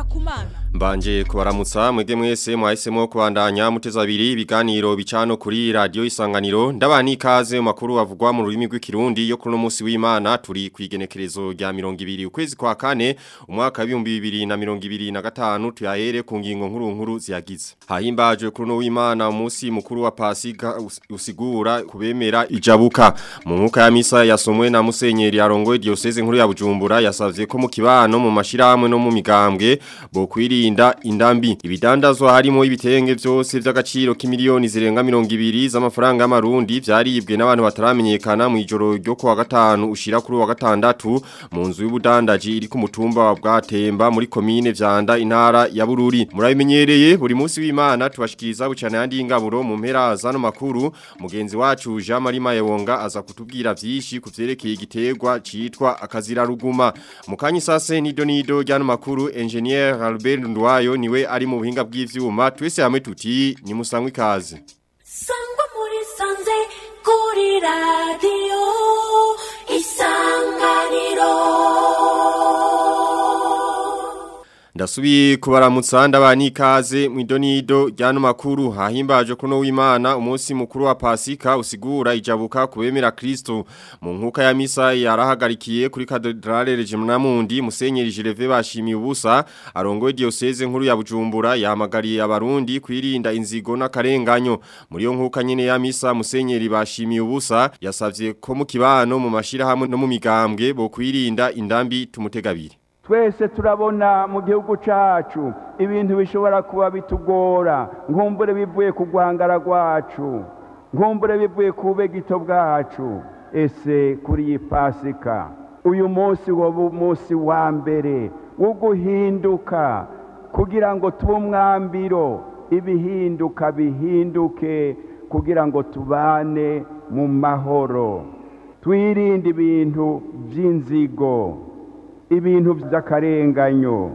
kumana Mbanje kubaramutsa mwege mwese mwahisemo kubandanya muteza abiri ibiganiro bicano kuri radio isanganiro ndabani ikaze mu makuru avugwa mu rurimi rw'ikirundi yo kuno munsi w'Imana turi kwigenekerezo rya 200 ukwezi kwa kane umwaka wa 2025 tuyahere ku ngingo nkuru nkuru ziyagize hahimbajwe kuri no w'Imana umunsi mukuru wa Pasika usigura kubemera ijabuka mu nkuka ya misa yasomwe na Musenyeri arongoye diocese nkuru ya Bujumbura yasavye ko mu kibano mu mashirahamwe no mu migambwe bo kwirinda indambi ibidandazwa harimo ibitenge byose by'agaciro k'imiliyoni zirenga 200 z'amafaranga y'amarundi vyaribwe n'abantu bataramenyekana mu ijoro ryo kuwa gatanu ushira kuri wa gatandatu mu nzu y'ubudandaji iri ku mutumba wa Bwatemba muri komine vyanda intara ya Bururi murabimenyereye buri munsi w'Imana tubashikiriza bucana yandi ingaburo mu mpera zano makuru mugenzi wacu Jean Marie Mayewonga aza kutubwira vyinshi kuvyerekeye igiterwa citwa akazira ruguma mukanyi sase nido nido ryano makuru engineer Albert Ndwayo niwe ari mu buhinga bw'ivyuma twese hamwe tuti ni musangwe ikaze Sangwa muri sanze kuri radio isanganiro Ndasubiye kubaramutsa ndabani ikaze mu idonido ryano makuru hahimbaje kuno w'Imana umunsi mukuru wa Pasika usigura ijabuka kubemera Kristo mu nkuka ya misa yarahagarikiye kuri Cathedrale Regimnamundi Musenyeri Gervais bashimiye ubusa arongoye diocese nkuru ya Bujumbura yahamagariye abarundi kwirinda inzigo n'akarenganyo muri yo nkuka nyene ya misa Musenyeri bashimiye ubusa yasavye ko mu kibano mu mashira hamwe no mu migambwe bo kwirinda indambi tumutegabiri twese turabona mu gihugu cyacu ibintu bishobora kuba bitugora nkumbure bivuye ku guhangara rwacu nkumbure bivuye ku begito bwacu ese kuri iyi pasika uyu munsi waba umunsi wa mbere wo guhinduka kugira ngo tube umwambiro ibihinduka bihinduke kugira ngo tubane mu mahoro twirinde ibintu by'inzigo ibintu by'akarenganyo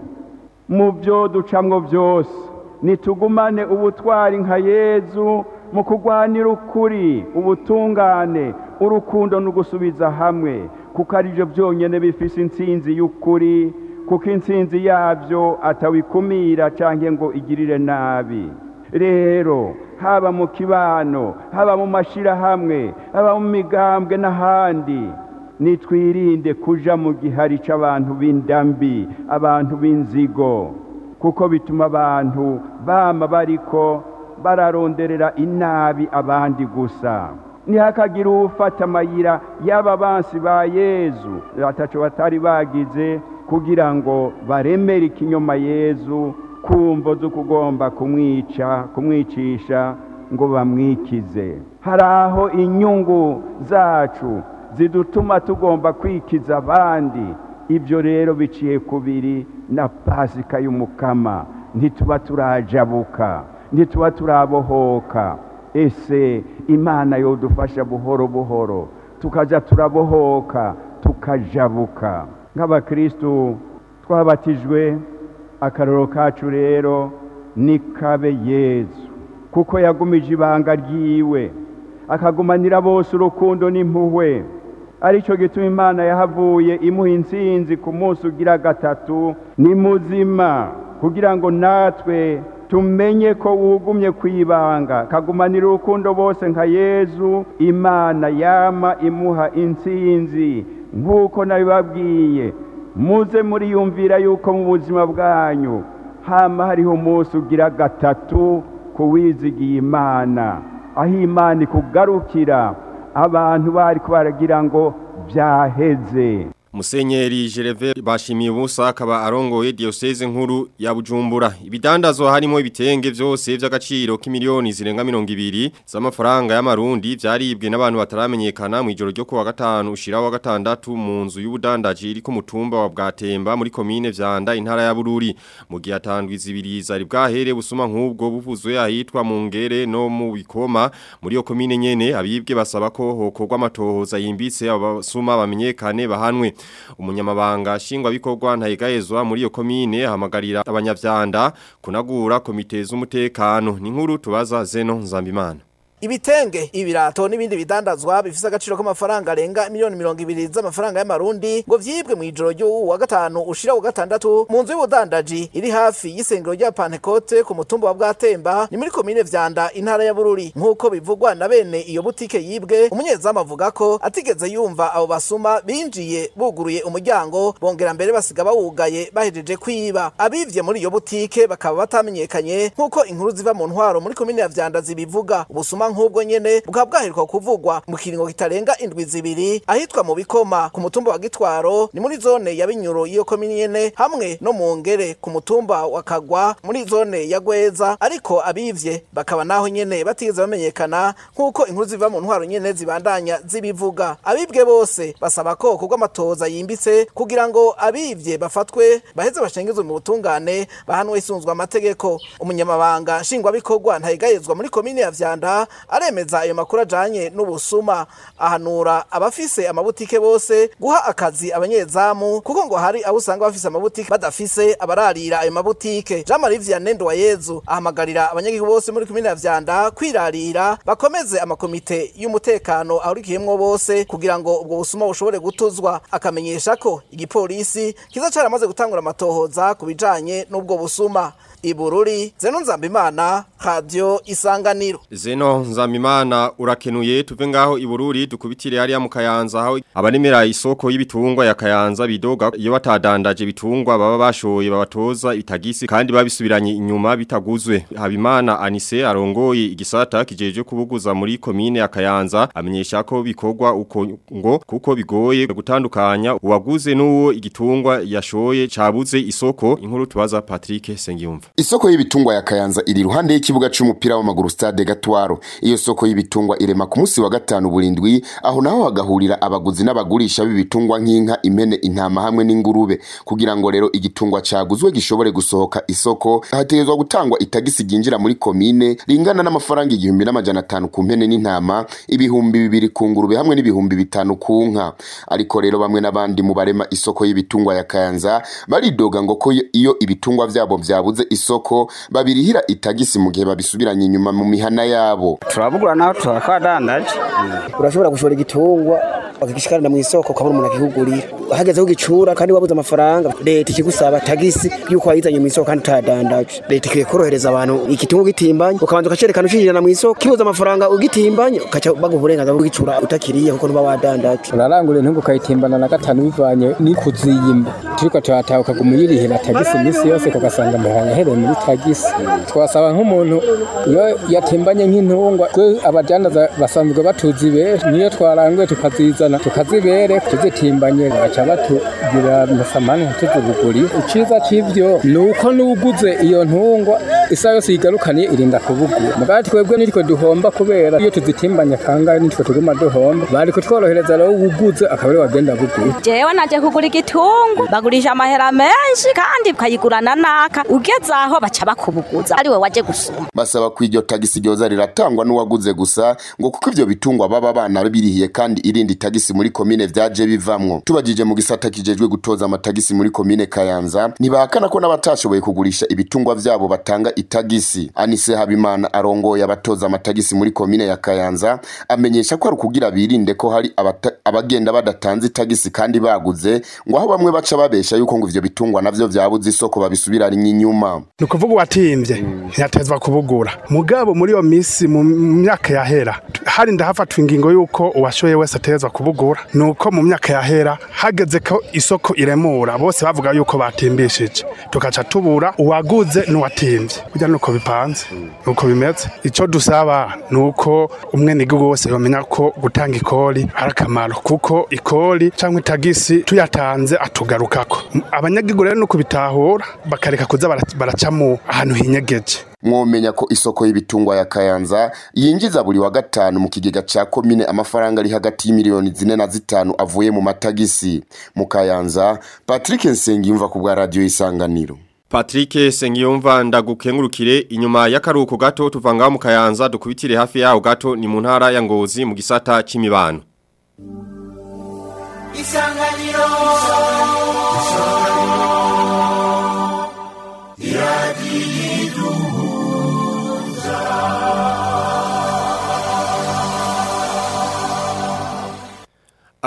mu byo ducamwo byose nitugumane ubutwari nka yezu mu kurwanira ukuri ubutungane urukundo no gusubiza hamwe kuko ari byo byonyine bifise intsinzi y'ukuri kuko intsinzi yabyo atawikumira cyangwa ngo igirire nabi rero haba mu kibano haba mu mashyirahamwe haba mu migambwe n'ahandi nitwirinde kuja mu gihari cy'abantu b'indambi abantu b'inzigo kuko bituma abantu bama bariko bararonderera inabi abandi gusa ntihakagire ufata amayira y'aba bansi ba yezu ataco batari bagize kugira ngo baremere ikinyoma yezu kumvo zo kugomba kumwica kumwicisha ngo bamwikize hari aho inyungu zacu zidutuma tugomba kwikiza abandi ibyo rero biciye kubiri na pasika y'umukama ntituba turajabuka ntituba turabohoka ese imana yodufasha buhoro buhoro tukajya turabohoka tukajabuka nk'abakirisitu twabatijwe akaroro kacu rero ni kabe yezu kuko yagumije ibanga ryiwe akagumanira bose urukundo n'impuhwe aricyo gituma imana yahavuye imuha insinzi ku munsi ugira gatatu ni muzima kugira ngo natwe tumenye ko wugumye ku ibanga kagumanira urukundo bose nka yezu imana yama imuha insinzi nk'uko nabibabwiye muze muriyumvira yuko mu buzima bwanyu hama hariho umunsi ugira gatatu ku wizigiye imana aho imana ikugarukira abantu bari baragira ngo byaheze Musenyeri Gervais bashimiye ubusa akaba arongoye diocese nkuru ya Bujumbura ibidandazwa harimo ibitenge byose by'agaciro k'imiliyoni zirenga 200 z'amafaranga y'amarundi byaribwe n'abantu bataramenyekana mu ijoro ryo kuwa gatanu ushira wa gatandatu mu nzu y'ubudandaji iri ku mutumba wa Bwatemba muri komine vyanda intara ya Bururi mu gihe atandwi zibiri zari bwahere busuma nk'ubwo buvuzwe ahitwa mu ngere no mu bikoma muri yo komine nyene abibwe basaba ko hokorwa amatohoza yimbitse abasuma bamenyekane bahanwe umunyamabanga shingwa bikorwa ntayigayezwa muri iyo komine ahamagarira abanyavyanda kunagura komite z'umutekano ni nkuru tubaza Zeno Nzambimana ibitenge ibirato n'ibindi bidandazwa bifise agaciro k'amafaranga arenga miliyoni mirongo ibiri z'amafaranga y'amarundi ngo vyibwe mu ijoro ry'uwu wa gatanu ushira wa gatandatu mu nzu y'ubudandaji iri hafi y'isengero rya Pantecote ku mutumba wa Bwatemba ni muri komine Vyanda intara ya Bururi nk'uko bivugwa na bene iyo butike yibwe umunyezamu avuga ko atigeze yumva abo basuma binjiye buguruye umuryango bongera mbere basiga bawugaye bahejeje kwiba abivye muri iyo butike bakaba batamenyekanye nk'uko inkuru ziva mu ntwaro muri komine ya Vyanda zibivuga ubusuma nk'ubwo nyene bukaba bwaheruka kuvugwa mu kiringo kitarenga indwi zibiri ahitwa mu bikoma ku mutumba wa Gitwaro ni muri zone ya Binyuro iyo komine nyene hamwe no mu ngere ku mutumba wa Kagwa muri zone ya Gweza ariko abivye bakaba naho nyene batigeze bamenyekana nk'uko inkuru ziva mu ntwaro nyene zibandanya zibivuga abibwe bose basaba ko kubwo amatoza yimbitse kugira ngo abivye bafatwe baheze bashengezwe mu butungane bahanwe isunzwe amategeko umunyamabanga nshingwabikorwa ntayigayezwa muri komine ya Vyanda aremeza ayo makuru ajanye n'ubusuma ahanura abafise amabutike bose guha akazi abanyezamu kuko ngo hari abo usanga bafise amabutike badafise abararira ayo mabutike Jean Marie Vianney Nduwayezu ahamagarira abanyagihugu bose muri komine ya Vyanda kwirarira bakomeze amakomite y'umutekano ahurikiyemwo bose kugira ngo ubwo busuma bushobore gutuzwa akamenyesha ko igipolisi kiza caramaze gutangura amatohoza ku bijanye n'ubwo busuma ibururi zeno nzambimana radio isanganiro Zeno nzamimana urakenuye tuve ngaho ibururi dukubitire hariya mu kayanza aho abanemera isoko y'ibitungwa ya kayanza bidoga iyo batadandaje bitungwa baba bashoye babatoza itagisi kandi babisubiranye inyuma bitaguzwe Habimana Anise arongoye igisata kijeje kubuguza muri komine ya kayanza amenyesha ko bikorwa uko ngo kuko bigoye gutandukanya uwaguze n'uwo igitungwa yashoye cabuze isoko inkuru tubaza Patrick Sengiyumva Isoko y'ibitungwa ya Kayanza iri ruhande y'ikibuga c'umupira w'amaguru Stade Gatwaro. Iyo soko y'ibitungwa irema ku munsi wa gatanu burindwi aho naho hagahurira abaguzi n'abagurisha b'ibitungwa nk'inka, impene, intama hamwe n'ingurube. Kugira ngo rero igitungwa caguzwe gishobore gusohoka isoko, hategezwa gutangwa itagisi ryinjira muri komine ringana n'amafaranga igihumbi n'amajana atanu ku mpene n'intama, ibihumbi bibiri ku ngurube hamwe n'ibihumbi bitanu ku nka. Ariko rero bamwe n'abandi mu barema isoko y'ibitungwa ya Kayanza baridoga ngo ko iyo ibitungwa vyabo vyabuze isoko babirihira itagisi mu gihe babisubiranye inyuma mu mihana yabo turabugura naho turakwadandaje urashobora gushora igitungwa bakigishikana mu isoko ukabona umuntu akikugurira hageze kugicura kandi wabuze amafaranga leta ikigusaba tagisi yuko wayizanye mu isoko kandi utadandaje leta ikwiye korohereza abantu igitungwa gitimbanye ukabanza ukacerekana ucinjirana mu isoko kibuze amafaranga ugitimbanye ukaca baguha uburenganzira bwo kugicura utakiriye kuko ntuba wadandaje urarangura intungu ukayitimbana na gatanu bivanye n'ikuziyimba turiko turataha ukaguma uyirihira tagisi iminsi yose kugasanga amafaranga ahereye muri tagisi twasaba nk'umuntu iyo yatimbanye nk'intungwa twe abadandaza basanzwe batuzi benshi niyo twaranguye tukazizana tukazibere tuzitimbanye bagaca batugira amasamani ntituzibugurire iciza c'ivyo ni uko n'uguze iyo ntungwa isaha yose yigarukaniye irinda kubugura mugabo twebwe nitwe duhomba kubera iyo tuzitimbanye kangahe nitwe tuguma duhomba bari kutworohereza rero uguze akaba ari wagenda bugura jewe naje kugura igitungu bagurisha amahera menshi kandi ukayigurana naka ugeze aho baca bakubuguza ari we waje gusuma basaba ko iryo tagisi ryoza riratangwa n'uwaguze gusa ngo kuko ivyo bitungwa baba bana birihiye kandi irindi tagisi muri komine vyaje bivamwo tubajije mu gisata kijejwe gutoza amatagisi muri komine Kayanza ntibahakana ko n'abatashoboye kugurisha ibitungwa vyabo batanga itagisi Anise Habimana arongoye abatoza amatagisi muri komine ya Kayanza amenyesha ko ari ukugira birinde ko hari abata- abagenda badatanze itagisi kandi baguze ngo aho bamwe baca babesha yuko ngo ivyo bitungwa navyo vyabuze isoko babisubiranye inyuma ni ukuvuga uwatimvye ntiyatezwa kubugura mugabo muri iyo minsi mu myaka yahera hari ndahafatwa ingingo y'uko uwashoye wese atezwa kubugura ni uko mu myaka yahera hageze ko isoko iremura bose bavuga yuko batimbishije tukaca tubura uwaguze n'uwatimvye burya nuko bipanze nuko bimeze ico dusaba ni uko umwenegihugu wose yomenya ko gutanga ikori ari akamaro kuko ikori cyangwa itagisi tuyatanze atugarukako abanyagihugu rero ni ukubitahura bakareka kuza bara- baracamo ahantu hinyegeje mwomenya ko isoko y'ibitungwa ya Kayanza yinjiza buri wa gatanu mu kigega ca komine amafaranga ari hagati y'imiliyoni zine na zitanu avuye mu matagisi mu Kayanza Patrick Nsengiyumva ku bwa radio Isanganiro Patrick Sengiyumva ndagukengurukire inyuma y'akaruhuko gato tuvanga mu kayanza dukubitire hafi yaho gato ni mu ntara ya Ngozi mu gisata c'imibano isanganiro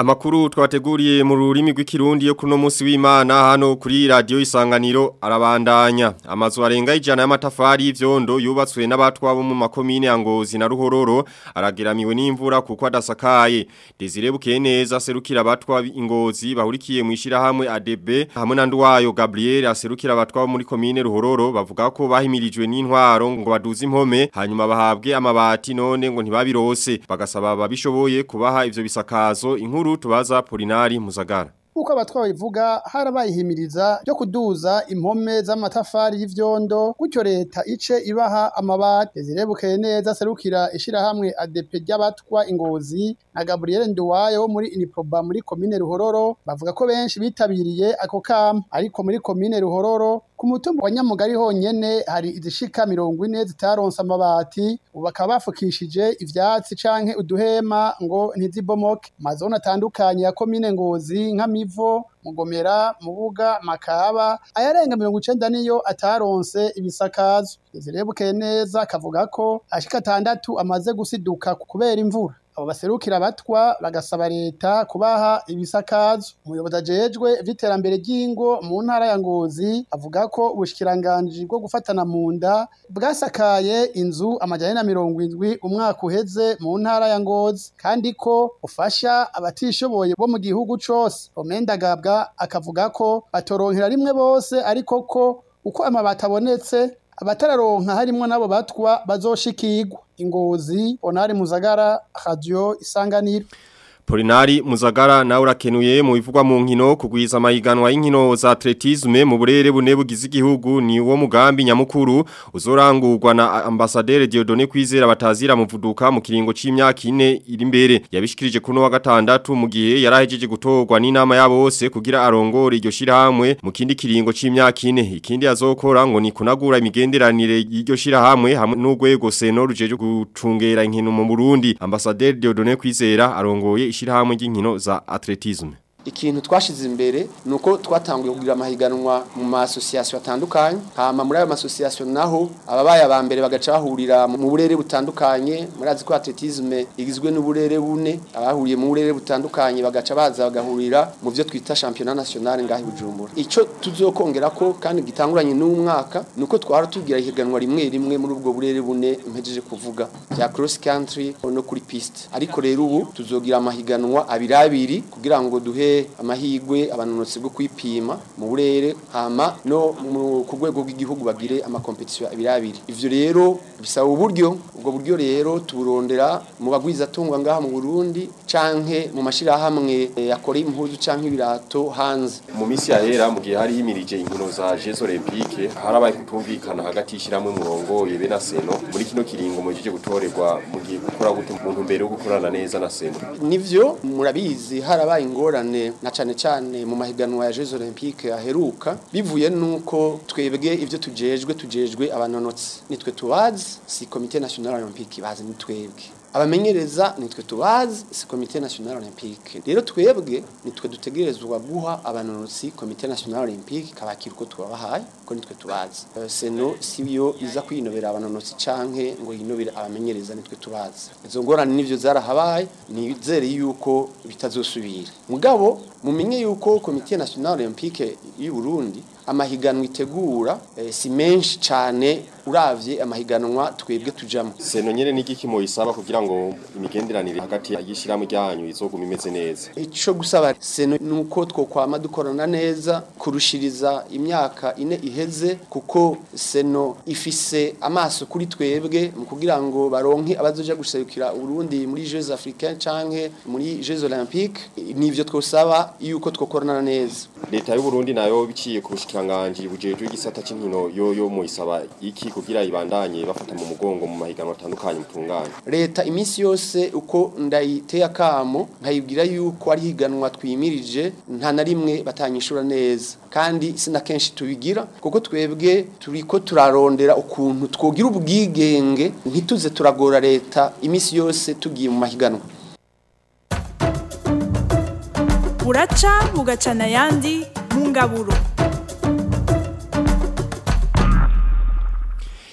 Amakuru twateguriye mu rurimi rw'ikirundi yo kuno munsi w'Imana hano kuri radio Isanganiro arabandanya amazu arenga ijana y'amatafari y'ivyondo yubatswe n'abatwa bo mu makomine ya Ngozi na Ruhororo arageramiwe n'imvura kuko adasakaye Desire Bukeneza aserukira abatwa ingozi bahurikiye mu ishirahamwe ADB hamwe na ndwayo Gabriel aserukira abatwa bo muri komine Ruhororo bavuga ko bahimirijwe n'intwaro ngo baduze impome hanyuma bahabwe amabati none ngo ntibabirose bagasaba babishoboye kubaha ivyo bisakazo inkuru tubaza Polinari Muzagara uko abatwa babivuga harabayihimiriza ryo kuduza impome z'amatafari y'ivyondo gutyo leta ice ibaha amabati zirebukeye neza serukira ishirahamwe ADP ry'abatwa ingozi na Gabriel Nduwayo wo muri Iniproba muri komine Ruhororo bavuga ko benshi bitabiriye ako kama ariko muri komine Ruhororo ku mutumba wa Nyamugari honyene hari izishika mirongo ine zitaronse amabati ubu bakaba bafukishije ivyatsi canke uduhema ngo ntizibomoke amazone atandukanye ya komine Ngozi nka Mivo Mugomera Mubuga Makaba ayarenga mirongo icenda niyo ataronse ibisakazo zirebukeye neza akavuga ko ashika atandatu amaze gusiduka kubera imvura abo baserukira abatwa bagasaba leta kubaha ibisakazo umuyobozi ajejwe vy'iterambere ry'ingo mu ntara ya Ngozi avuga ko ubushikiranganji bwo gufatana mu nda bwasakaye inzu amajana na mirongo indwi umwaka uheze mu ntara ya Ngozi kandi ko ufasha abatishoboye bo mu gihugu cose Omendagabwa akavuga ko batoronkera rimwe bose ariko ko uko amabati abonetse abatararonka harimwo n'abo batwa bazoshikirwa ingozi onari muzagara radio isanganiro Polinari Muzagara na urakenuye mu bivugwa mu nkino kugwiza amahiganwa y'inkino za atletisme mu burere bune bugize igihugu ni wo mugambi nyamukuru uzorangurwa na ambasaderi Dieudonné Kwizera batazira muvuduka mu kiringo c'imyaka ine iri imbere yabishikirije kuno wa gatandatu mu gihe yarahejeje gutorwa n'inama yabo bose kugira arongore iryo shirahamwe mu kindi kiringo c'imyaka ine ikindi azokora ngo ni kunagura imigenderanire y'iryo shirahamwe hamwe n'urwego seno rujeje gucungera inkino mu Burundi ambasaderi Dieudonné Kwizera arongoye ishirahamwe ry'inkino za atletisme ikintu twashize imbere nuko twatanguye kugira amahiganwa mu ma association atandukanye hama muri ayo ma association naho ababaye aba mbere bagaca bahurira mu burere butandukanye murazi ko atletisme igizwe n'uburere bune abahuriye mu burere butandukanye bagaca baza bagahurira mu byo twita championnat national ngahi Bujumbura ico tuzokongera ko kandi gitanguranye n'umwaka nuko twara tugira ihiganwa rimwe rimwe muri ubwo burere bune mpejeje kuvuga bya cross country no kuri piste ariko rero ubu tuzogira amahiganwa abiri abiri kugira ngo duhe amahigwe abanonotsi bwo kwipima mu burere hama no ku rwego rw'igihugu bagire amakompetisiyo abiri abiri ivyo rero bisaba uburyo ubwo buryo rero tuburondera mu bagwiza tungwa ngaha mu Burundi canke mu mashirahamwe yakora impuzu canke ibirato hanze mu misi yahera mu gihe hari himirije inkino za Jeux Olympiques harabaye kutumvikana hagati y'ishiramwe murongo yebe na Seno muri kino kiringo mujije gutorerwa mu gihe gukora gute mu ntumbero yo gukorana neza na Seno nivyo murabizi harabaye ingorane na cane cane mu mahiganwa ya Jeux Olympiques aheruka bivuye nuko twebwe ivyo tujejwe tujejwe abanonotsi nitwe tubazi si Comité National Olympique bazi nitwebwe abamenyereza nitwe tubazi si Comité National Olympique rero twebwe nitwe dutegerezwa guha abanonotsi Comité National Olympique kabakira uko tubabahaye ko nitwe tubazi uh, seno siyo iza kwinobera abanonotsi canke ngo yinobera abamenyereza nitwe tubazi izo ngorane nivyo zarahabaye nizere yuko bitazosubira mugabo mumenye yuko Comité National Olympique y'u Burundi amahiganwa itegura eh, si menshi cyane uravye amahiganwa twebwe tujamo seno nyene n'igiki mu isaba kugira ngo imigenderanire hagati y'ishiramu ryanyu izoguma imeze neza ico gusaba seno nuko twokwama dukorana neza kurushiriza imyaka ine iheze kuko seno ifise amaso kuri twebwe mu kugira ngo baronke abazoja guserukira Burundi muri Jeux Africains canke muri Jeux Olympiques nivyo twosaba yuko twokorana neza leta y'u Burundi nayo biciye ku bushikanganje bujejwe igisata c'inkino yo yo mu isaba iki kugira ibandanye bafata mu mugongo mu mahiganwa atandukanye mutunganye leta iminsi yose uko ndayiteye akamo nkayibwira yuko ari higanwa twimirije nta na rimwe batanyishura neza kandi sina kenshi tubigira kuko twebwe turiko turarondera ukuntu twogira ubwigenge ntituze turagora leta iminsi yose tugiye mu mahiganwa buraca bugacana ayandi mu ngaburo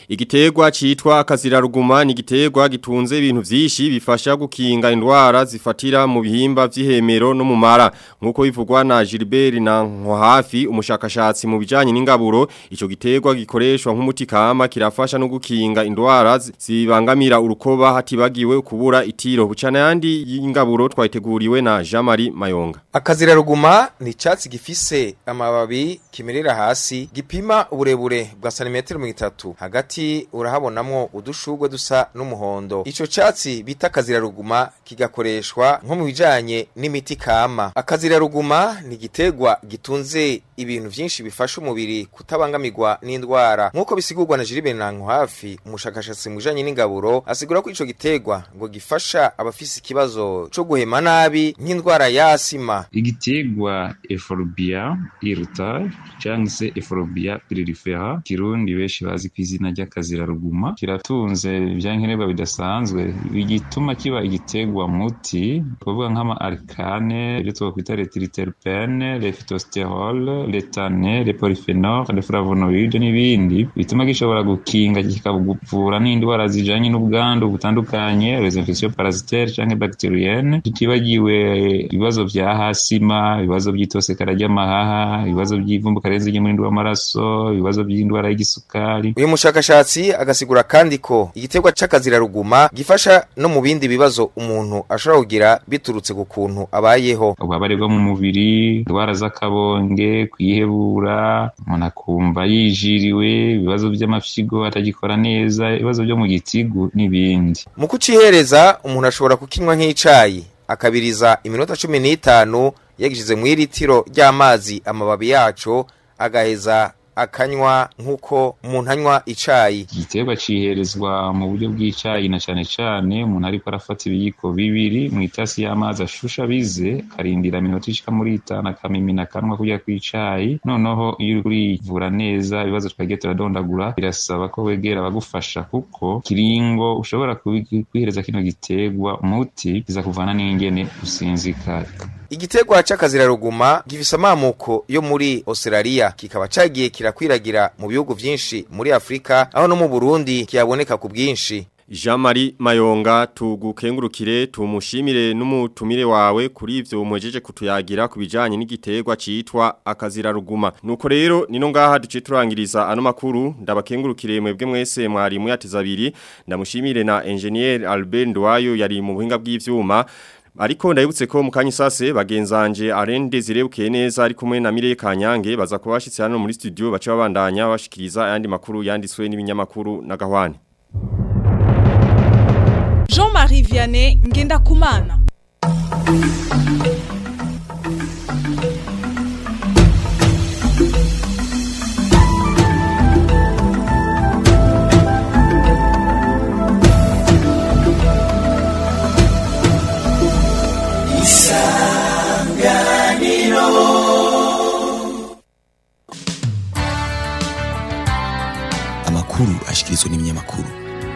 Igiterwa citwa akaziraruguma ni igiterwa gitunze ibintu vyinshi bifasha gukinga indwara zifatira mu bihimba vy'ihemero no mu mara nkuko bivugwa na Gilbert na Nkohafi umushakashatsi mu bijanye n'ingaburo ico giterwa gikoreshwa nk'umuti kama kirafasha no gukinga indwara zi- zibangamira urukoba hatibagiwe kubura itiro bucana yandi y'ingaburo twayiteguriwe na Jean-Marie Mayonga Akaziraruguma ni icatsi gifise amababi kimerera hasi gipima uburebure bwa santimetero mirongo itatu hagati urahabonamwo udushurwe dusa n'umuhondo ico catsi bita akaziraruguma kigakoreshwa nko mu bijanye n'imiti kama akaziraruguma ni igiterwa gitunze ibintu vyinshi bifasha umubiri kutabangamirwa n'indwara nk'uko bisigurwa na Jiribe Nanko hafi umushakashatsi mu bijanye n'ingaburo asigura ko ico giterwa ngo gifasha abafise ikibazo co guhema nabi nk'indwara ya asima igiterwa eforobia irutari cyangwa se eforobia piririfera kirundi benshi bazi ku izina ry'akaziraruguma kiratunze ibyankenerwa bidasanzwe igituma kiba igiterwa muti kuvuga nk'ama arikane ibyo twakwita retiriterpene refitosterol letane leporifenol leflavonoide n'ibindi bituma gishobora gukinga kikavura n'indwara zijanye n'ubwandu butandukanye les infections parasitaires canke bacterienne tutibagiwe ibibazo vya hasima ibibazo by'itosekara ry'amahaha ibibazo by'ivumbuka renze ry'umurindi w'amaraso ibibazo by'indwara y'igisukari uyu mushakashatsi agasigura kandi ko igiterwa c'akaziraruguma gifasha no mu bindi bibazo umuntu ashobora kugira biturutse ku kuntu abayeho ububabare bwo mu mubiri indwara z'akabonge kwihebura umuntu akumva yijiriwe ibibazo by'amafyigo atagikora neza ibibazo byo mu gitigu n'ibindi mu kucihereza umuntu ashobora kukinywa nk'icayi akabiriza iminota cumi n'itanu yagishize mu iritiro ry'amazi amababi yaco agaheza akanywa nk'uko umuntu anywa icayi igiterwa ciherezwa mu buryo bw'icayi na cane cane umuntu ariko arafata ibiyiko bibiri mu itasi y'amazi ashusha bize akarindira minota ishika muri itanu akamimina akanwa kurya kw'icayi noneho iyo uri kurivura neza ibibazo twagiye turadondagura birasaba ko wegera abagufasha kuko kiringo ushobora kubi- kwihereza kino giterwa umuti kiza kuvana n'ingene usinzikara igiterwa c'akaziraruguma gifise amamuko yo muri Australia kikaba cagiye kirakwiragira mu bihugu vyinshi muri Afrika aho no mu Burundi kiyaboneka ku bwinshi Jean-Marie Mayonga tugukengurukire tumushimire n'umutumire wawe kuri ivyo umuhejeje kutuyagira kubijanye n'igiterwa citwa akaziraruguma nuko rero nino ngaha duce turangiriza ano makuru ndabakengurukire mwebwe mwese mwari muyateza abiri ndamushimire na engineer Albert Ndwayo yari mu buhinga bw'ivyuma Ariko ndabibutse ko mu kanya sase bagenzanje arende zirebukeye neza ari kumwe na Mire Kanyange baza kubashitse hano muri studio baca babandanya bashikiriza ayandi makuru yanditswe n'ibinyamakuru na Gahwane Jean-Marie Vianney Ngendakumana amakuru ashikirizwa n'ibinyamakuru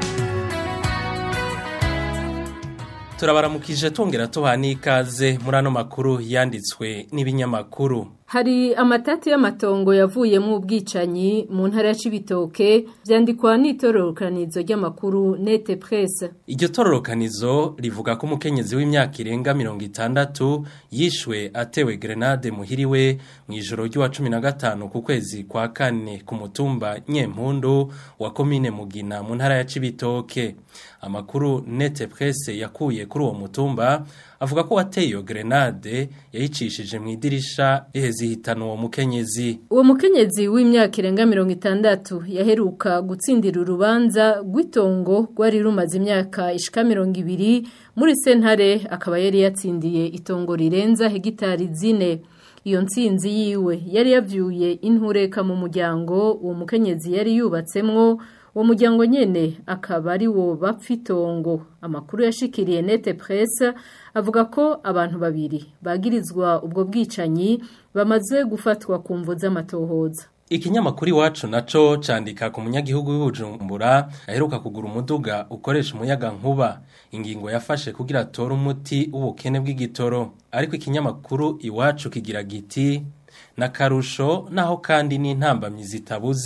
turabaramukije tongera tubaha n'ikaze muri ano makuru yanditswe n'ibinyamakuru Hari amatati y'amatongo yavuyemo ubwicanyi mu ntara ya Cibitoke vyandikwa n'itororokanizo ry'amakuru Nete Presse. Iryo tororokanizo rivuga ko umukenyezi w'imyaka irenga mirongo itandatu yishwe atewe grenade muhiriwe mu ijoro ry'uwa cumi na gatanu ku kwezi kwa kane ku mutumba Nyempundu wa komine Mugina mu ntara ya Cibitoke. Amakuru Nete Presse yakuye kuri uwo mutumba avuga ko wateye iyo grenade yayicishije mu idirisha iheze ihitana uwo mukenyezi. Uwo mukenyezi w'imyaka irenga mirongo itandatu yaheruka gutsindira urubanza rw'itongo rwari rumaze imyaka ishika mirongo ibiri muri sentare akaba yari yatsindiye itongo rirenza hegitari zine. Iyo ntsinzi yiwe yari yavyuye intureka mu muryango uwo mukenyezi yari yubatsemwo uwo muryango nyene akaba ari wo bapfa itongo amakuru yashikiriye nete presse avuga ko abantu babiri bagirizwa ubwo bwicanyi bamaze gufatwa ku mvo z'amatohoza Ikinyamakuru iwacu naco candika ku munyagihugu w'Ubujumbura aheruka kugura umuduga ukoresha umuyaga nkuba ingingo yafashe kugira atore umuti w'ubukene bw'igitoro ariko ikinyamakuru iwacu kigira giti na karusho naho kandi n'intambamyi zitabuze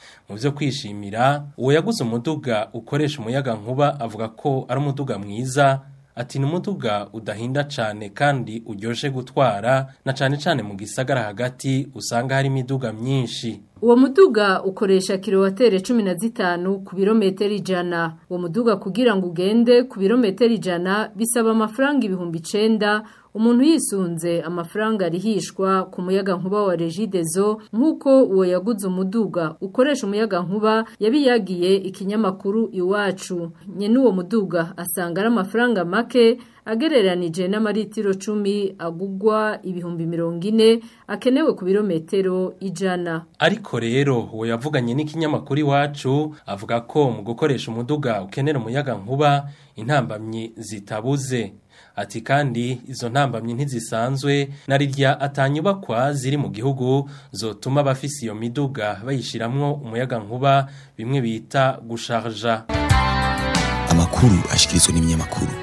mu byo kwishimira uwo yaguze umuduga ukoresha umuyaga nkuba avuga ko ari umuduga mwiza ati ni umuduga udahinda cyane kandi uryoshye gutwara na cyane cyane mu gisagara hagati usanga hari imiduga myinshi Uwo muduga ukoresha kilowatere cumi na zitanu ku birometero ijana. Uwo muduga kugira ngo ugende ku birometero ijana bisaba amafaranga ibihumbi icenda umuntu yisunze amafaranga arihishwa ku muyaga nkuba wa regidezo nk'uko uwo yaguze umuduga ukoresha umuyaga nkuba yabiyagiye ikinyamakuru iwacu nyene uwo muduga asanga ari amafaranga make agereranije n'amaritiro cumi agugwa ibihumbi mirongo ine akenewe ku birometero ijana ariko rero uwo yavuganye n'ikinyamakuru iwacu avuga ko mu gukoresha umuduga ukenera umuyaga nkuba intambamyi zitabuze ati kandi izo ntambamyi ntizisanzwe na rirya atanyubakwa ziri mu gihugu zotuma abafise iyo miduga bayishiramwo umuyaga nkuba bimwe bita gusharja amakuru ashikirizwa n'ibinyamakuru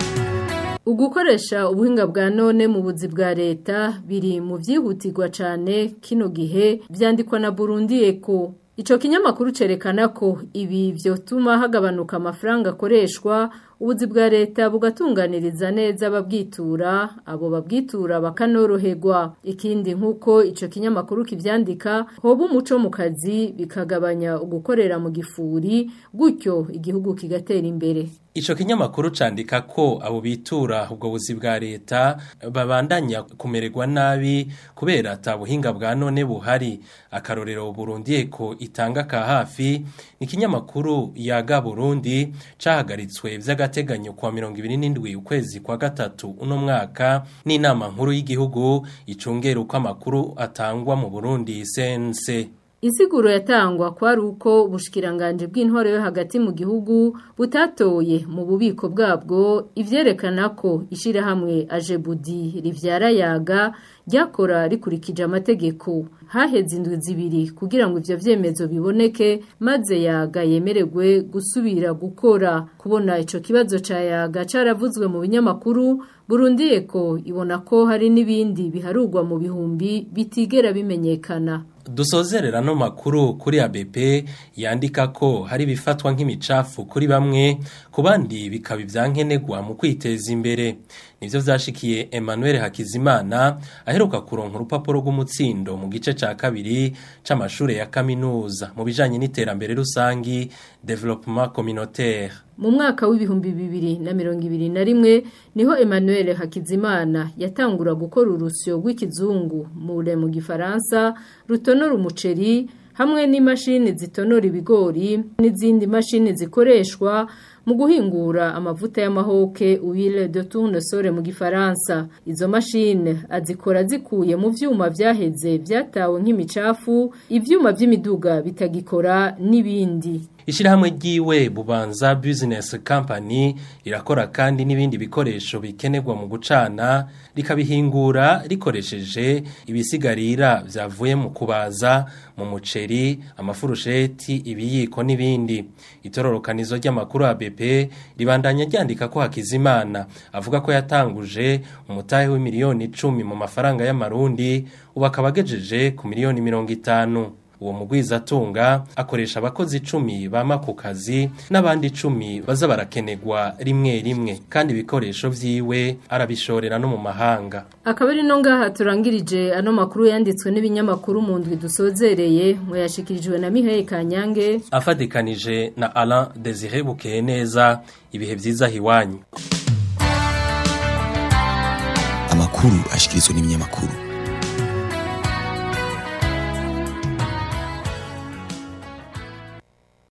Ugukoresha ubuhinga bwa none mu buzi bwa leta biri mu vyihutirwa cane kino gihe vyandikwa na Burundi Eco. Ico kinyamakuru cerekana ko ibi vyotuma hagabanuka amafaranga akoreshwa ubuzi bwa leta bugatunganiriza neza ababwitura abo babwitura bakanoroherwa ikindi nk'uko ico kinyamakuru kivyandika hoba umuco mu kazi bikagabanya ugukorera mu gifuri gutyo igihugu kigatera imbere Ico kinyamakuru candika ko abo bitura ubwo buzi bwa leta babandanya kumererwa nabi kubera ata buhinga bwa none buhari akarorero Burundi eko itanga ka hafi ni kinyamakuru yaga Burundi cahagaritswe vy'agateganyo kwa 27 ukwezi kwa gatatu uno mwaka n'inama nkuru y'igihugu icungera uko amakuru atangwa mu Burundi CNC Insiguro yatangwa kwari uko ubushikiranganje bw'intwaro yo hagati mu gihugu butatoye mu bubiko bwabwo ivyerekana ko ishirahamwe Ajebudi rivyara yaga ryakora rikurikije amategeko haheze indwi zibiri kugira ngo ivyo vyemezo biboneke maze yaga yemererwe gusubira gukora kubona ico kibazo ca yaga caravuzwe mu binyamakuru Burundi eko ibona ko hari n'ibindi biharurwa mu bihumbi bitigera bimenyekana Dusozerera no makuru kuri ABP yandika ko hari bifatwa nk'imicafu kuri bamwe ku bandi bikaba ivyankenegwa mu kwiteza imbere nivyo vyashikiye Emmanuel Hakizimana aheruka kuronka urupapuro rw'umutsindo mu gice ca kabiri c'amashure ya kaminuza mu bijanye n'iterambere rusangi development communautaire mu mwaka w'ibihumbi bibiri na mirongo ibiri na rimwe niho Emmanuel Hakizimana yatangura gukora urusyo rw'ikizungu mure mu gifaransa rutonora umuceri hamwe n'imashini zitonora ibigori n'izindi mashini zikoreshwa mu guhingura amavuta y'amahoke huile de tournesol mu gifaransa izo mashine azikora zikuye mu vyuma vyaheze vyatawe nk'imicafu ivyuma vy'imiduga bitagikora n'ibindi Ishirahamwe ryiwe bubanza business company rirakora kandi n'ibindi bikoresho bikenerwa mu gucana rikabihingura rikoresheje ibisigarira vyavuye mu kubaza mu muceri amafurusheti ibiyiko n'ibindi itororokanizo ry'amakuru ABP ribandanya ryandika ko Hakizimana avuga ko yatanguje umutahe w'imiliyoni 10 mu mafaranga y'amarundi ubakabagejeje ku miliyoni 50 uwo mugwiza atunga akoresha abakozi icumi bama ku kazi n'abandi icumi baza barakenegwa rimwe rimwe kandi ibikoresho vyiwe arabishorera no mu mahanga akaba ari no ngaha turangirije ano makuru yanditswe n'ibinyamakuru mu ndwi dusozereye ngo yashikirijwe na Mihaye Kanyange afadikanije na Alain Desire Bukeye neza ibihe vyiza hiwanyu amakuru ashikirizwa n'ibinyamakuru